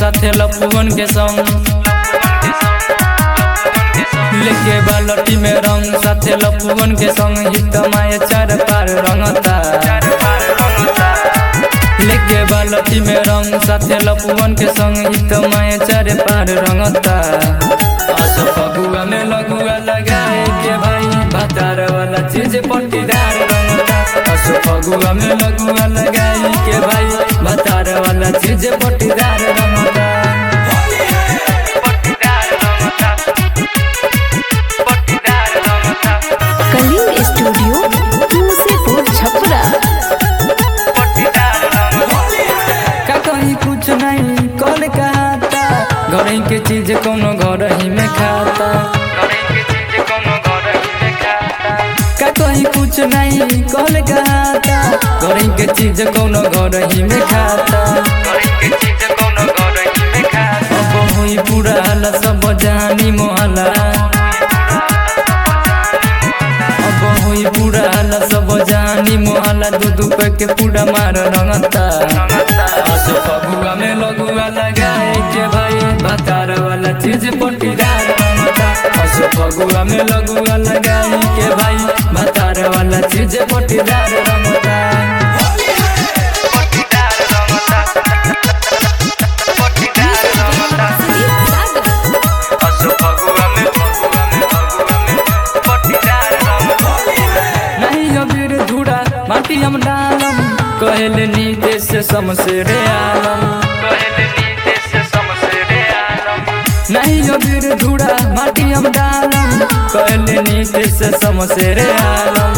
साथे लपुअन के संग लेके बालटी में रंग साथे लपुअन के संग हित माए चार पार रंगता लेके बालटी में रंग साथे लपुअन के संग हित माए चार पार रंगता आस फगुआ में लगुआ लगाए के भाई भातार वाला चीज पट्टीदार रंगता आस फगुआ में लगुआ लगाए के भाई भातार वाला चीज पट्टीदार रंगता कलिंग स्टूडियो तुलसीपुर छपरा का कहीं कुछ नहीं कल कहता घर के चीज कोनो घर ही में खाता का कहीं कुछ नहीं कल कहता घर के चीज कोनो घर ही में खाता अब हुई पूरा हला सब जानी मोहला अब हुई पूरा हला सब जानी मोहला दू दू पे के पूरा मार रंगता आसो फगुआ में लगुआ लगाए के भाई भातार वाला चीज पट्टीदार रंगता आसो फगुआ में लगुआ लगाए के भाई भातार वाला चीज पट्टीदार रंगता नहीं अबीर धूड़ा माटी हम डालम कहल नीते से समसेरे आलम नहीं अबीर धूड़ा माटी हम डालम कहल नीते से समसेरे आलम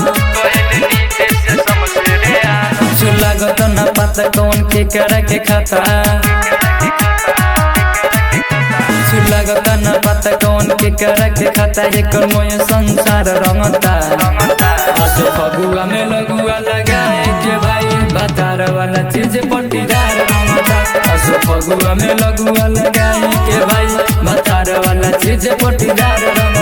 कुछ लागत न पता कौन के करा के खाता कुछ लागत न पता कौन के करा के खाता एकर मोय संसार रंगता आसो फगुआ में लगुआ लगाए के भाई भातार वाला चीज पट्टीदार रंगता आसो फगुआ में लगुआ लगाए के भाई भातार वाला चीज पट्टीदार रंगता